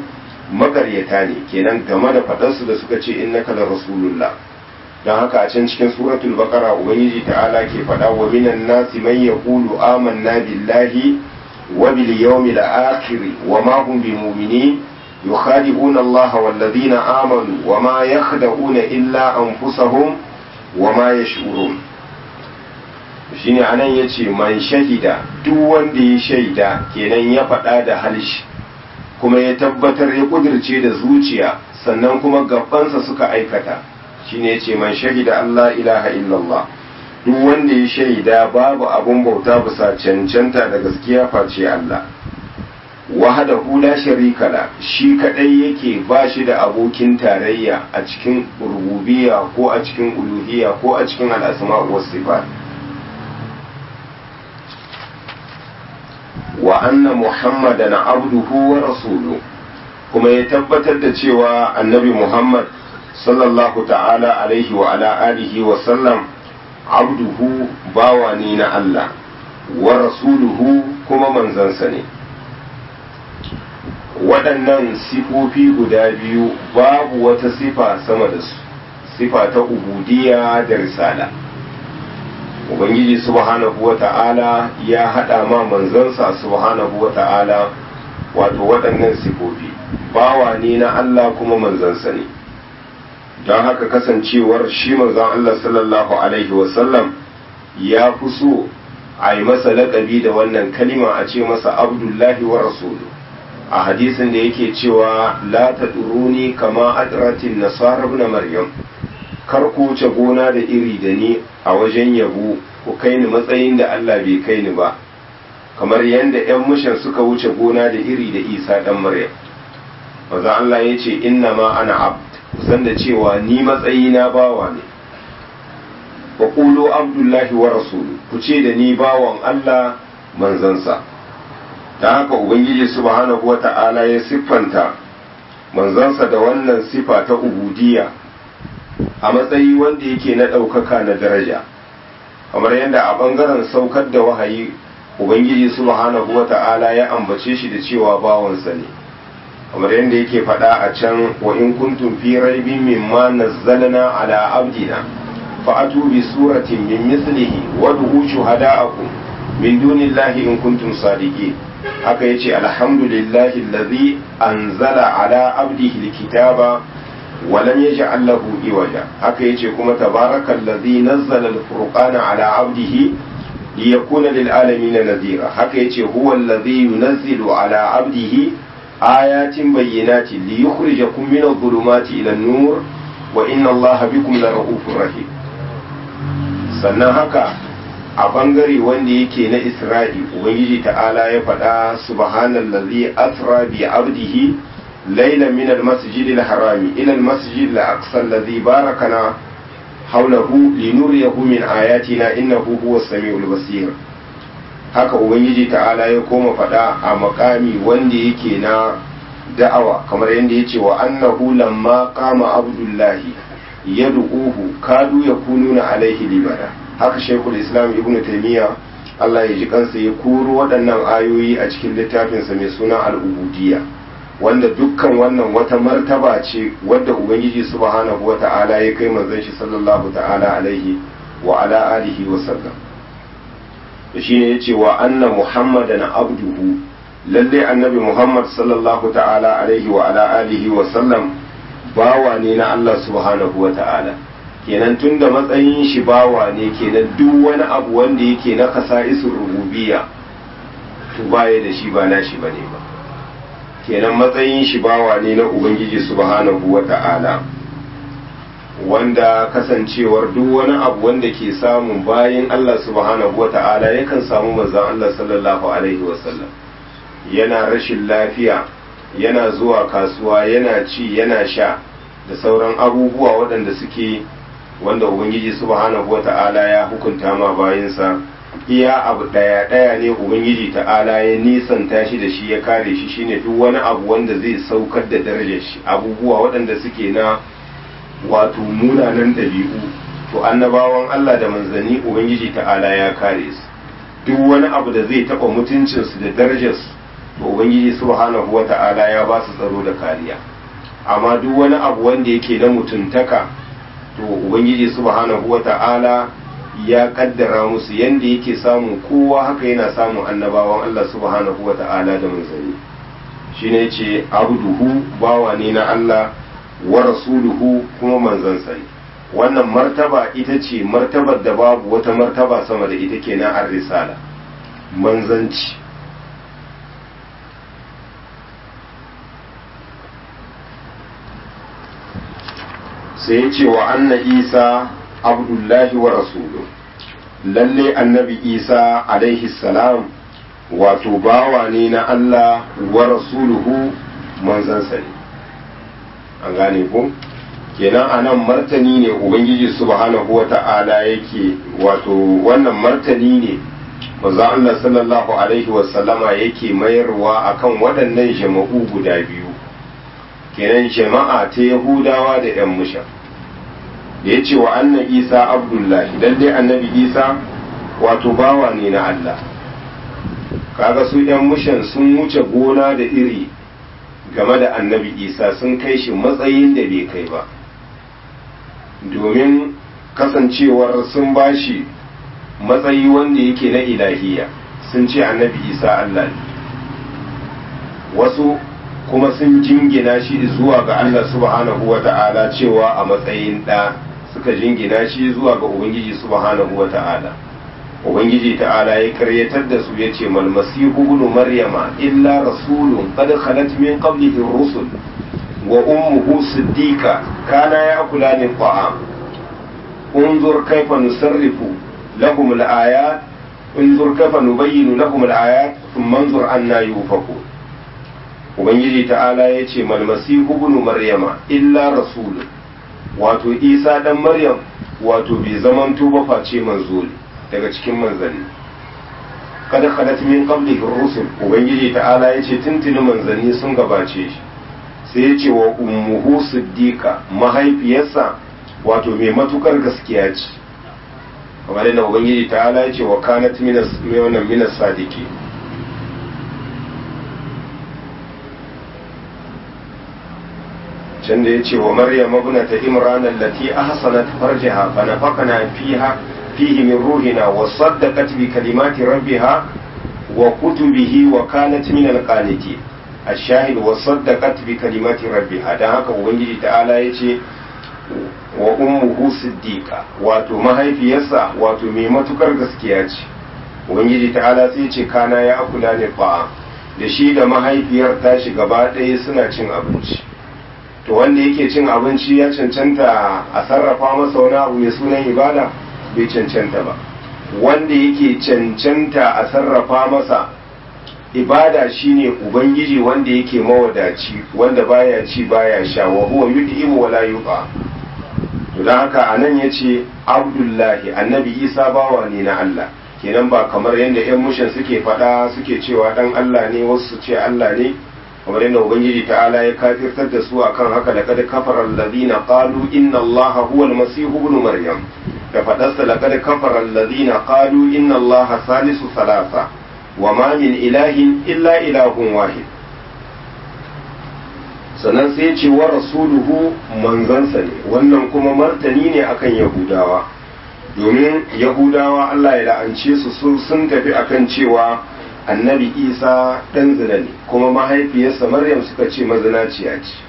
magaryata ne kenan game da faɗarsu da suka ce innaka la rasulullah don haka a can cikin suratul baqara ubangiji ta'ala ke faɗa wa minan nasi man yaqulu amanna billahi wa bil yawmil akhir wa ma hum bimu'minin يخادعون الله والذين آمنوا وما يخدعون إلا أنفسهم وما يشعرون shine anan ya ce man shahida duk wanda ya shaida kenan ya faɗa da halishi kuma ya tabbatar ya kudirce da zuciya sannan kuma gabansa suka aikata shine ya ce man shahida Allah ilaha illallah duk wanda ya shaida babu abun bauta bisa cancanta da gaskiya face Allah wahadahu la sharika la shi kadai yake ba shi da abokin tarayya a cikin rububiyya ko a cikin uluhiyya ko a cikin al'asma was sifat wa anna muhammadan abduhu wa rasuluhu kuma ya tabbatar da cewa annabi muhammad sallallahu ta'ala alaihi wa ala alihi wa sallam abduhu bawa ne na Allah wa rasuluhu kuma manzansa ne waɗannan sifofi guda biyu babu wata sifa sama da su sifa ta ubudiyya da risala ubangiji subhanahu wa ta'ala ya haɗa ma manzansa subhanahu wa ta'ala wato waɗannan sifofi bawa ne na Allah kuma manzansa ne don haka kasancewar shi manzon Allah sallallahu alaihi wasallam ya fi so a yi masa laƙabi da wannan kalima a ce masa abdullahi wa rasulu a hadisin da yake cewa la ta duruni kama adratin nasara ibn maryam kar ku wuce gona da iri da ni a wajen yabo ku kai ni matsayin da Allah bai kai ni ba kamar yadda 'yan mushan suka wuce gona da iri da isa dan maryam maza Allah ya ce inna ma ana abd kusan da cewa ni matsayi na bawa ne wa qulu abdullahi wa rasulu ku ce da ni bawan Allah manzansa ta haka ubangiji subhanahu wa ta'ala ya siffanta manzansa da wannan sifa ta ubudiyya a matsayi wanda yake na ɗaukaka na daraja kamar yadda a ɓangaren saukar da wahayi ubangiji subhanahu wa ta'ala ya ambace shi da cewa bawansa ne kamar yadda yake faɗa a can wa in kuntum fi raibin mimma nazzalna ala abdina fa'atu bi suratin min mislihi wad'u shuhada'akum min dunillahi in kuntum sadiqin haka yace alhamdulillahi allazi anzala ala abdihi alkitaba wa lam yaj'al lahu iwaja haka yace kuma tabarakallazi nazzala alfurqana ala abdihi liyakuna lil alamin nadhira haka yace huwa allazi yunazzilu ala abdihi ayatin bayyinatin liyukhrijakum min adh-dhulumati ila an-nur wa inna allaha bikum lara'ufur rahim sannan haka a bangare wanda yake na isra'i ubangiji ta'ala ya faɗa subhanallazi asra bi abdihi layla min almasjid alharami ila almasjid alaqsa alladhi barakana hawlahu linuriyahu min ayatina innahu huwas samiul basir haka ubangiji ta'ala ya koma faɗa a makami wanda yake na da'awa kamar yadda yace wa annahu lamma qama abdullahi yad'uhu kadu yakununa alaihi libada haka shekul islam ibn taimiyya Allah ya ji kansa ya koro waɗannan ayoyi a cikin littafinsa mai suna al'ubudiyya wanda dukkan wannan wata martaba ce wadda ubangiji subhanahu wa ta'ala ya kai manzon shi sallallahu ta'ala alaihi wa ala alihi wa sallam da shine yace wa anna muhammadan abduhu lalle annabi muhammad sallallahu ta'ala alaihi wa ala alihi wa sallam bawa ne na Allah subhanahu wa ta'ala kenan tun da matsayin shi bawa ne kenan duk wani abu wanda yake na kasa'isun rububiya to baya da shi ba nashi bane ba kenan matsayin shi bawa ne na ubangiji subhanahu wa ta'ala wanda kasancewar duk wani abu wanda ke samun bayan Allah subhanahu wa ta'ala yakan samu manzon Allah sallallahu alaihi wasallam yana rashin lafiya yana zuwa kasuwa yana ci yana sha da sauran abubuwa waɗanda suke wanda ubangiji subhanahu wata'ala ya hukunta ma bayansa iya abu ɗaya ɗaya ne ubangiji ta'ala ya nisanta shi da shi ya kare shi shine duk wani abu wanda zai saukar da darajar shi abubuwa waɗanda suke na wato munanan ɗabi'u to annabawan Allah da manzanni ubangiji ta'ala ya kare su duk wani abu da zai taɓa mutuncinsu da darajarsu to ubangiji subhanahu wata'ala ya ba su tsaro da kariya amma duk wani abu wanda yake na mutuntaka to ubangiji subhanahu wata'ala ya kaddara musu yanda yake samun kowa haka yana samun annabawan Allah subhanahu wata'ala da manzanni shine yace abduhu bawa ne na Allah wa rasuluhu kuma manzansa ne wannan martaba ita ce martabar da babu wata martaba sama da ita kenan ar risala manzanci sai ya ce wa anna isa abdullahi wa rasulu lalle annabi isa alaihi salam wato bawa ne na allah wa rasuluhu manzansa ne an gane ku kenan a nan martani ne ubangiji subhanahu wa ta'ala yake wato wannan martani ne maza allah sallallahu alaihi wasallama yake mayarwa akan waɗannan jama'u guda biyu kenan jama'a ta yahudawa da 'yan musha da ya ce wa annan isa abdullahi lalle annabi isa wato bawa ne na allah kaga su 'yan mushan sun wuce gona da iri game da annabi isa sun kai shi matsayin da bai kai ba domin kasancewar sun bashi matsayi wanda yake na ilahiya sun ce annabi isa allah ne wasu kuma sun jingina shi zuwa ga Allah subhanahu wa ta'ala cewa a matsayin ɗa suka jingina shi zuwa ga Ubangiji subhanahu wa ta'ala. Ubangiji ta'ala ya karyatar da su ya ce malmasihu ibn maryama illa rasulun qad khalat min qablihi rusul wa ummuhu siddiqa kana ya'kulani ta'am unzur kayfa nusarrifu lahum al-ayat unzur kayfa nubayyinu lahum al-ayat thumma anzur anna yufakun ubangiji ta'ala ya ce malmasihu ibn maryama illa rasulun wato isa dan maryam wato bai zamanto ba face manzo ne daga cikin manzanni kada khalat min qablihi rusul ubangiji ta'ala ya ce tuntuni manzanni sun gabace shi sai ya ce wa ummuhu siddiqa mahaifiyarsa wato mai matukar gaskiya ce kamar yadda ubangiji ta'ala ya ce wa kanat minas minas sadiki can da ya ce wa maryam ibnata imran allati ahsanat farjaha fa nafaqna fiha fihi min ruhina wa saddaqat bi kalimati rabbiha wa kutubihi wa kanat min alqanitin الشاهد وصدقت بكلمات ربها dan haka ubangiji ta'ala yace wa ummuhu siddiqa wato mahaifiyarsa wato mai matukar gaskiya ce ubangiji ta'ala sai ce kana ya akula ne fa'a da shi da mahaifiyar tashi gaba ɗaya suna cin abinci to wanda yake cin abinci ya cancanta a sarrafa masa wani abu mai sunan ibada bai cancanta ba wanda yake cancanta a sarrafa masa ibada shine ubangiji wanda yake mawadaci wanda baya ci baya sha wa huwa yud'imu wa la yuqa to dan haka anan yace abdullahi annabi isa bawa ne na Allah kenan ba kamar yadda yan mushin suke faɗa suke cewa dan Allah ne wasu su ce Allah ne kamar yadda ubangiji ta'ala ya kafirtar da su akan haka da kada kafara alladhina qalu inna allaha huwa almasih ibn maryam da fadarsa laqad kafara alladhina qalu inna allaha salisu salasa wa ma min ilahin illa ilahun wahid sannan sai ce wa rasuluhu manzansa ne wannan kuma martani ne akan yahudawa domin yahudawa Allah ya la'ance su sun tafi akan cewa annabi isa ɗan zina ne kuma mahaifiyarsa maryam suka ce mazinaciya ce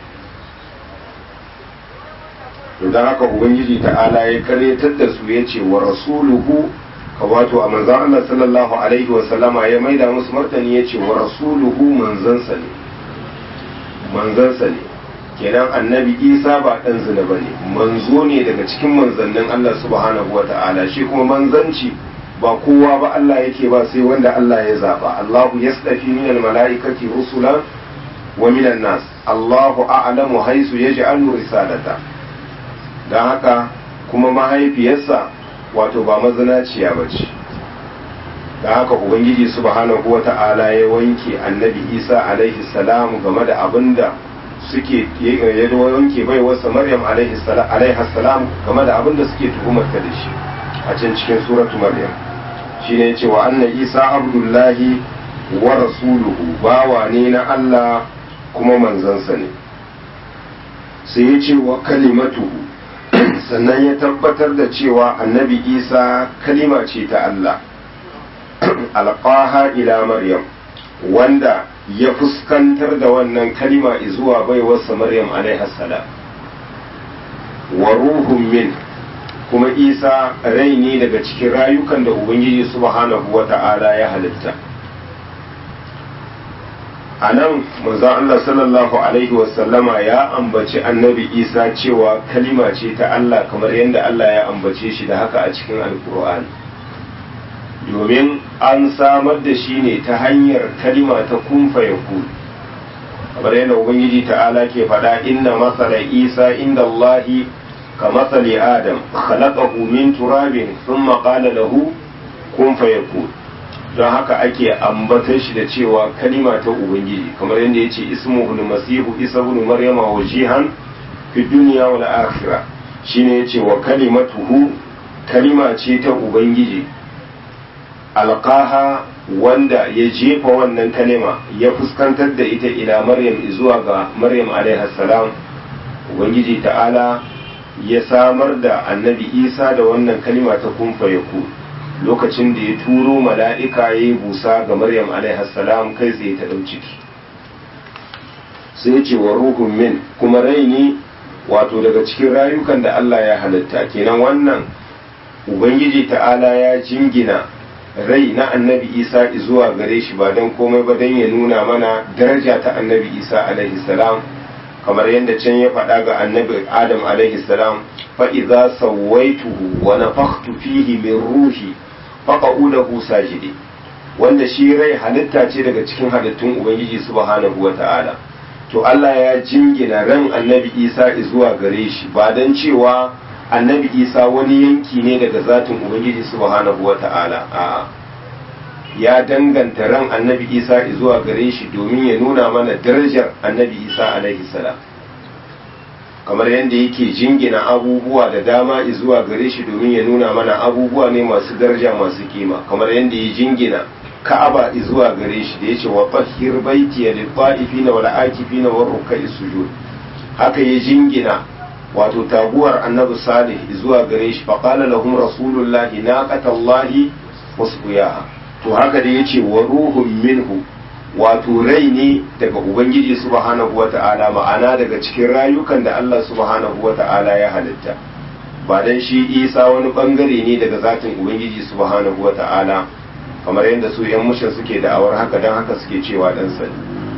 to don haka ubangiji ta'ala ya karyatar da su ya ce wa rasuluhu ka wato a manzan Allah sallallahu alaihi wa sallama ya maida musu martani ya ce wa rasuluhu manzansa ne manzansa ne kenan annabi isa ba ɗan zina ba ne manzo ne daga cikin manzannin Allah subhanahu wa ta'ala shi kuma manzanci ba kowa ba Allah yake ba sai wanda Allah ya zaba Allahu yasdafi minal mala'ikati rusulan wa minan nas Allahu a'lamu haisu yaj'alu risalata dan haka kuma mahaifiyarsa wato ba mazinaciya bace dan haka ubangiji subhanahu wata'ala ya wanke annabi Isa alaihi salam game da abinda suke ya wanke bai wasa Maryam alaihi salam game da abinda suke tuhumar ta da shi a can cikin suratu Maryam shine yace wa anna isa abdullahi wa rasuluhu bawa ne na Allah kuma manzansa ne sai ya ce wa kalimatuhu sannan ya tabbatar da cewa annabi isa kalima ce ta Allah alƙaha ila maryam wanda ya fuskantar da wannan kalima zuwa baiwarsa maryam alaihassalam wa ruhun min kuma isa rai ne daga cikin rayukan da ubangiji subhanahu wa ta'ala ya halitta a nan manzon Allah sallallahu alaihi wasallama ya ambaci annabi isa cewa kalima ce ta Allah kamar yadda Allah ya ambace shi da haka a cikin alkur'ani domin an samar da shi ne ta hanyar kalima ta kumfa ya kamar yadda ubangiji ta'ala ke faɗa inna masala isa inda Allahi ka masali adam khalaqahu min turabin thumma qala lahu kun fayakun don haka ake ambatar shi da cewa kalima ta ubangiji kamar yadda yace ismuhu masihu isa ibn maryama wajihan fi dunya wal akhirah shine yace wa kalimatuhu kalima ce ta ubangiji alqaha wanda ya jefa wannan kalima ya fuskantar da ita ila maryam zuwa ga maryam alaiha salam ubangiji ta'ala ya samar da annabi isa da wannan kalima ta kumfa ya lokacin da ya turo mala'ika ya yi busa ga maryam salam kai tsaye ta ɗau ciki sai ce wa ruhun min kuma rai ne wato daga cikin rayukan da allah ya halitta kenan wannan ubangiji ta'ala ya jingina rai na annabi isa zuwa gare shi ba don komai ba don ya nuna mana daraja ta annabi isa alaihi salam kamar yadda can ya faɗa ga annabi adam alaihi salam fa idza sawaituhu wa nafakhtu fihi min ruhi faqa'u lahu sajidi wanda shi rai halitta ce daga cikin halittun ubangiji subhanahu wata'ala to Allah ya jingina ran annabi Isa zuwa gare shi ba dan cewa annabi Isa wani yanki ne daga zatin ubangiji subhanahu wata'ala a'a ya danganta ran annabi isa zuwa gare shi domin ya nuna mana darajar annabi isa alaihi salam kamar yadda yake jingina abubuwa da dama zuwa gare shi domin ya nuna mana abubuwa ne masu daraja masu kima kamar yadda ya jingina ka'aba zuwa gare shi da yace wa tahhir baiti lil ta'ifina wal akifina war ruk'i sujud haka ya jingina wato taguwar annabi salih zuwa gare shi faqala lahum rasulullahi naqatallahi wasqiyaha to haka da ya ce wa ruhun minhu wato rai ne daga ubangiji subhanahu wa ta'ala ma'ana daga cikin rayukan da Allah subhanahu wa ta'ala ya halitta ba dan shi isa wani bangare ne daga zatin ubangiji subhanahu wa ta'ala kamar yadda su yan mushin suke da'awar haka dan haka suke cewa dan sani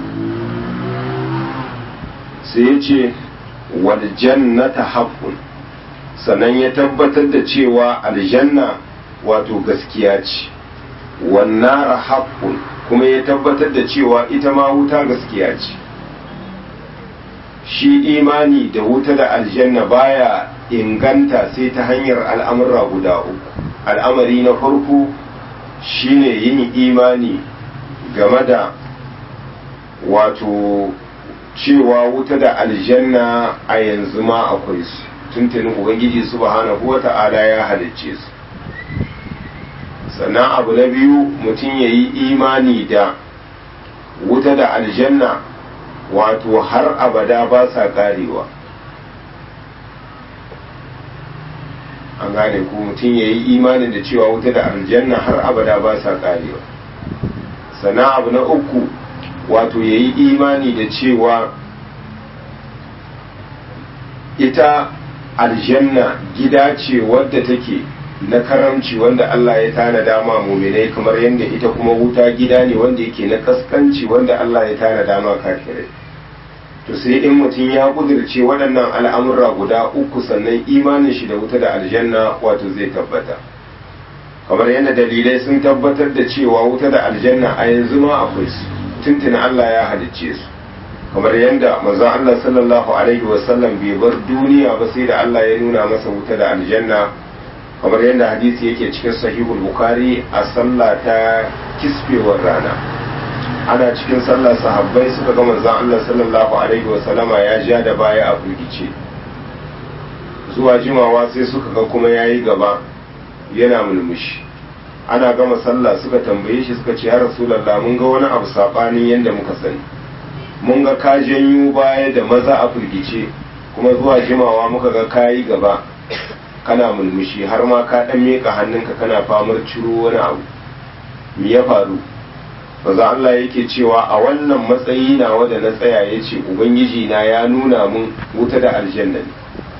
sai ya ce wal jannata haqqun sannan ya tabbatar da cewa aljanna wato gaskiya ce wannara haƙƙun kuma ya tabbatar da cewa ita ma wuta gaskiya ce shi imani da wuta da aljanna baya inganta sai ta hanyar al'amura guda uku al'amari na farko shine yin imani game da wato cewa wuta da aljanna a yanzu ma akwai su tuntunin ubangiji subhanahu wa ta'ala ya halicce su sannan abu na biyu mutum ya yi imani da wuta da aljanna wato har abada ba sa karewa an gane ku mutum ya yi imanin da cewa wuta da aljanna har abada ba sa karewa sannan abu na uku wato ya yi imani da cewa ita aljanna gida ce wadda take na karamci wanda Allah ya tanada ma muminai kamar yadda ita kuma wuta gida ne wanda yake na kaskanci wanda Allah ya tanada ma kafirai to sai in mutum ya kudirce waɗannan al'amurra guda uku sannan imanin shi da wuta da aljanna wato zai tabbata kamar yadda dalilai sun tabbatar da cewa wuta da aljanna a yanzu ma akwai su tuntuna Allah ya halicce su kamar yadda manzon Allah sallallahu alaihi wasallam bai bar duniya ba sai da Allah ya nuna masa wuta da aljanna kamar yadda hadisi yake cikin sahihul bukhari a sallah ta kisfewar rana ana cikin sallah sahabbai suka ga manzon Allah sallallahu alaihi wa sallama ya ja da baya a firgice zuwa jimawa sai suka ga kuma yayi gaba yana mulmushi ana gama sallah suka tambaye shi suka ce ya rasulallah mun ga wani abu saɓanin yadda muka sani mun ga ka janyo baya da maza a firgice kuma zuwa jimawa muka ga kayi gaba kana mulmushi har ma ka ɗan miƙa hannunka kana famar ciro wani abu me ya faru maza Allah yake cewa a wannan matsayi na wanda na tsaya ya ce ubangiji na ya nuna mun wuta da aljanna ne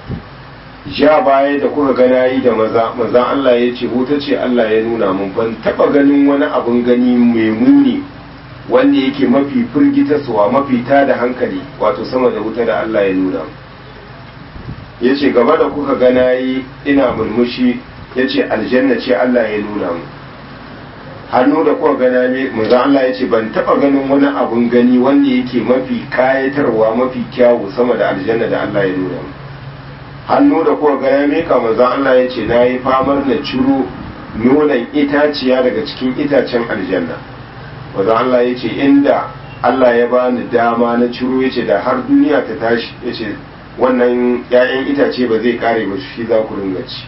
ja baya da kuka ga nayi da maza maza Allah ya ce wuta ce Allah ya nuna mun ban taba ganin wani abun gani mai muni wanda yake mafi firgitaswa mafi tada hankali wato sama da wuta da Allah ya nuna mun ya ce gaba da kuka ga nayi ina murmushi ya ce aljanna ce Allah ya nuna mun hannu da kuka gana ne maza Allah ya ce ban taba ganin wani abun gani wanda yake mafi kayatarwa mafi kyawu sama da aljanna da Allah ya nuna mun hannu da kuka gaya meka manzon Allah ya ce na yi famar na ciro nonon itaciya daga cikin itacen aljanna manzon Allah ya ce inda Allah ya bani dama na ciro ya ce da har duniya ta tashi ya ce wannan 'ya'yan itace ba zai kare ba shi za ku ringa ci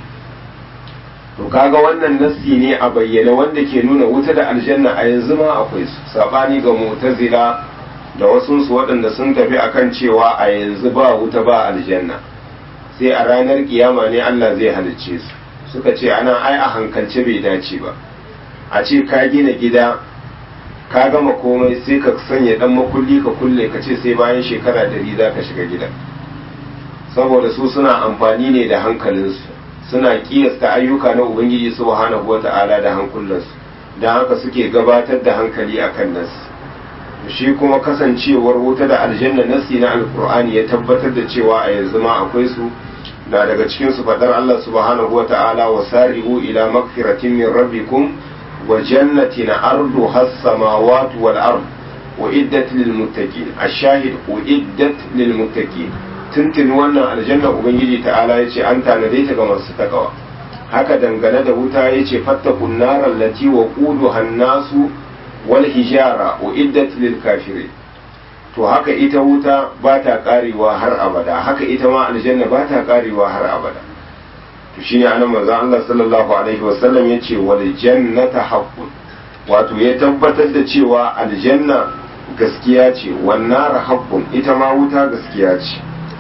to kaga wannan nassi ne a bayyane wanda ke nuna wuta da aljanna a yanzu ma akwai su sabani ga mu'tazila da wasunsu waɗanda sun tafi akan cewa a yanzu ba wuta ba aljanna sai a ranar kiyama ne Allah zai halicce su suka ce ana ai a hankalce bai dace ba a ce ka gina gida ka gama komai sai ka sanya dan makulli ka kulle ka ce sai bayan shekara dari za ka shiga gidan saboda su suna amfani ne da hankalinsu suna kiyasta ayyuka na ubangiji subhanahu wata'ala da hankulansu don haka suke gabatar da hankali akan nasu shi kuma kasancewar wuta da aljanna nasi na alkur'ani ya tabbatar da cewa a yanzu ma akwai su na daga cikin su fadar Allah subhanahu wata'ala wa sari'u ila magfiratin min rabbikum wa jannatin arduha as-samawati wal ard uiddat lil muttaqin ash-shahid uiddat lil muttaqin tuntun wannan aljanna ubangiji ta'ala yace an tanade ta ga masu takawa haka dangane da wuta yace fattakun naral lati wa quduha an-nasu wal hijara uiddat lil kafirin to haka ita wuta ba ta karewa har abada haka ita ma aljanna ba ta karewa har abada to shine anan manzon Allah sallallahu alaihi wasallam yace wal jannata haqqun wato ya tabbatar da cewa aljanna gaskiya ce wan nar haqqun ita ma wuta gaskiya ce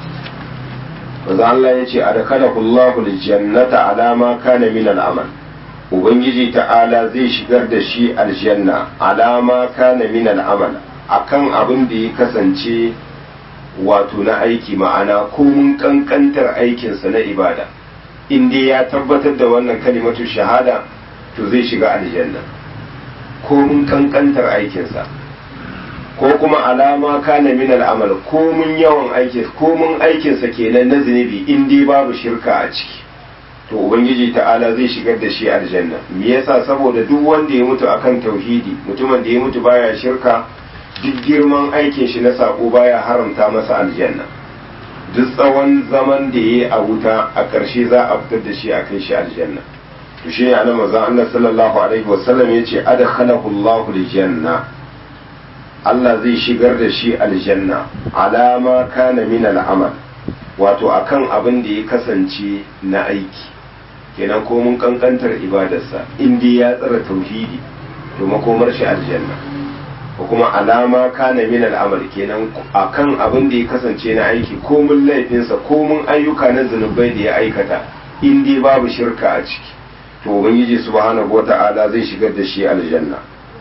manzon Allah yace adkhalahu Allahu aljannata ala ma kana min al'amal ubangiji ta'ala zai shigar da shi aljanna alama kana min al'amal akan abin da ya kasance wato na aiki ma'ana komun kankantar aikinsa na ibada in dai ya tabbatar da wannan kalimatu shahada to zai shiga aljanna komun kankantar aikinsa ko kuma alama kana min al'amal komun yawan aikin komun aikinsa kenan na zunubi in dai babu shirka a ciki to ubangiji ta'ala zai shigar da shi aljanna me yasa saboda duk wanda ya mutu akan tauhidi mutumin da ya mutu baya shirka duk girman aikin shi na sako baya haramta masa aljanna duk tsawon zaman da ya a wuta a ƙarshe za a fitar da shi a kai shi aljanna to shi ne annabi manzon Allah sallallahu alaihi wasallam yace adkhalahu Allahu aljanna Allah zai shigar da shi aljanna alama kana min al'amal wato akan abin da ya kasance na aiki kenan ko mun kankantar ibadarsa in dai ya tsara tauhidi to makomar shi aljanna ko kuma alama kana min al'amal kenan akan abin da ya kasance na aiki ko mun laifinsa ko mun ayyuka na zunubai da ya aikata in dai babu shirka a ciki to ubangiji subhanahu wata'ala zai shigar da shi aljanna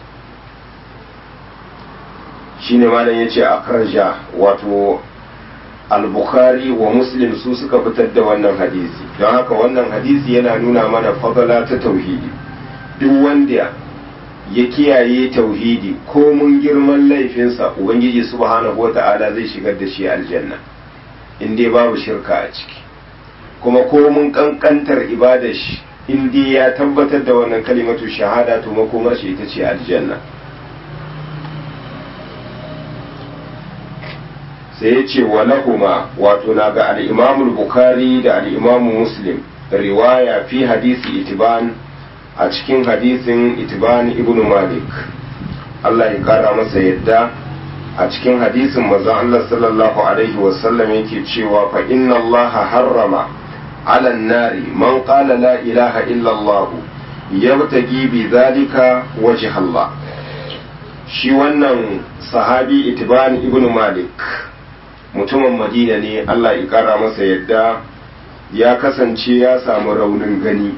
shine malam yace akraja wato al-bukhari wa muslim su suka fitar da wannan hadisi don haka wannan hadisi yana nuna mana fadala ta tauhidi duk wanda ya kiyaye tauhidi ko mun girman laifinsa ubangiji subhanahu wata'ala zai shigar da shi aljanna in dai babu shirka a ciki kuma ko mun kankantar ibadar shi in dai ya tabbatar da wannan kalimatu shahada to makomar shi ita ce aljanna sai ya ce wa lahuma wato na ga al'imamul bukhari da al'imamu muslim riwaya fi hadisi itiban a cikin hadisin itiban ibn malik Allah ya kara masa yadda a cikin hadisin manzon Allah sallallahu alaihi wasallam yake cewa fa inna Allah harrama ala nari man qala la ilaha illa Allah yabtagi bi zalika wajh Allah shi wannan sahabi itban ibn malik mutumin madina ne Allah ya kara masa yadda ya kasance ya samu raunin gani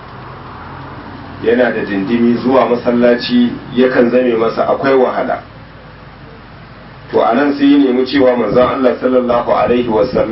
yana da dindimi zuwa masallaci yakan zame masa akwai wahala to anan sai ya nemi cewa manzon Allah sallallahu alaihi wasallam